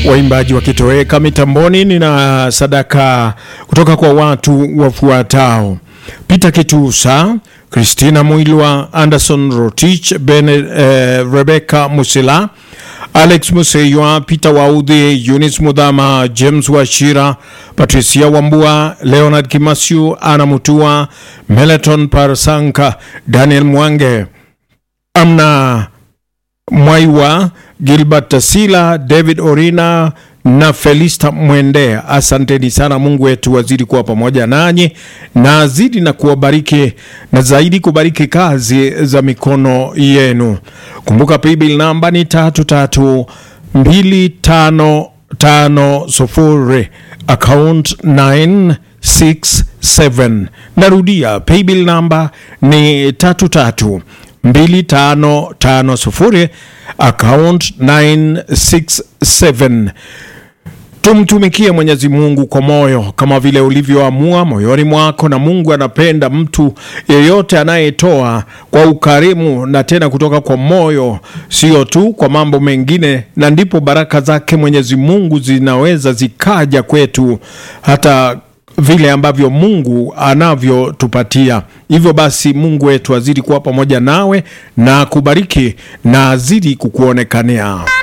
waimbaji wakitoweka mitamboni. Nina sadaka kutoka kwa watu wafuatao: Peter Kitusa, Christina Mwilwa, Anderson Rotich, Bene, eh, Rebecca Musila, Alex Museywa, Peter Waudhi, Eunice Mudhama, James Washira, Patricia Wambua, Leonard Kimasiu, Ana Mutua, Meleton Parasanka, Daniel Mwange, Amna Mwaiwa, Gilbert Tasila, David Orina na Felista Mwende. Asanteni sana. Mungu wetu wazidi kuwa pamoja nanyi na azidi na kuwabariki na zaidi kubariki kazi za mikono yenu. Kumbuka paybill namba ni tatu tatu mbili tano tano sufuri account 967. Narudia, paybill namba ni tatu tatu 2550 account 967. Tumtumikie Mwenyezi Mungu kwa moyo kama vile ulivyoamua moyoni mwako, na Mungu anapenda mtu yeyote anayetoa kwa ukarimu na tena kutoka kwa moyo, sio tu kwa mambo mengine, na ndipo baraka zake Mwenyezi Mungu zinaweza zikaja kwetu hata vile ambavyo Mungu anavyotupatia. Hivyo basi, Mungu wetu azidi kuwa pamoja nawe na kubariki na azidi kukuonekania.